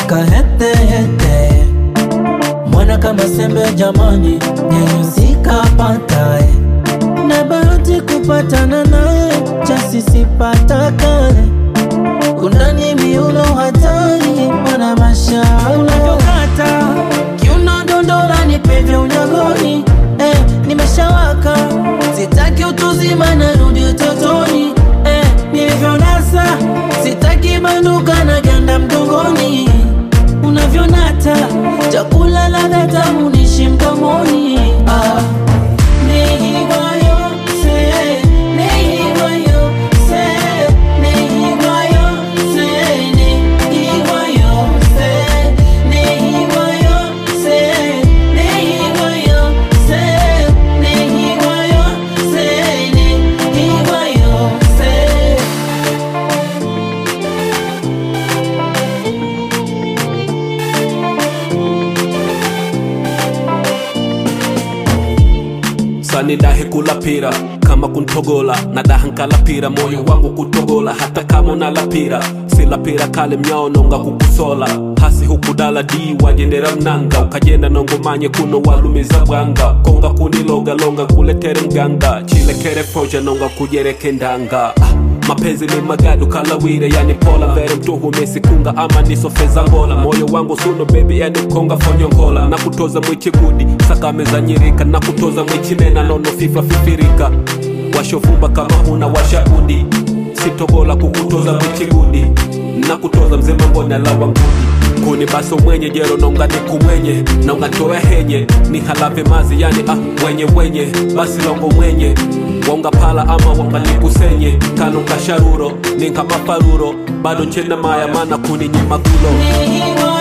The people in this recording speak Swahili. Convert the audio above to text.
kahetehete mwana kama sembe jamani, nyenyusikapatae na bahati kupatana naye jasisipatakae undani miuno hatari mwana masha unavyokata kiuno dondora nipevye unyagoni eh, nimeshawaka sitaki utuzima narudi utotoni eh, nilivyonasa sitaki banduka na ganda mgongoni unavyonata chakula ladha tamu nishi mdomoni ah. Nihigwayose, nihigwayose, nihigwayose, nihigwayose, nihigwayose, nihigwayose, nihigwayose, nihigwayose. sani dahe kulapira kama kuntogola na dahankalapira moyo wangu kutogola hata kama unalapira silapira kale mnyaononga kukusola hasi hukudala di wajendera mnanga ukajenda nongomanye kuno walumiza bwanga konga kunilogalonga kuletere mganga chilekere proja nonga kujereke ndanga ah. mapenzi ni magadu kalawire yani pola vere mtuhumesi kunga ama nisofeza ngola moyo wangu suno bebi yani konga fonyongola na kutoza mwichigudi sakameza nyirika na kutoza mwichimena nono fifa fifirika washofumba kama huna washahudi sitobola kukutoza mwichigudi na kutoza mzema mbona lawa ngudi kuni baso mwenye jero nonga ni kumwenye nonga toya henye ni halave mazi yani ah wenye wenye basi longo mwenye wonga pala ama wonga nikusenye kano kasharuro ninka mafaruro bado nchena maya mana kuni nyimagulo Nihigwa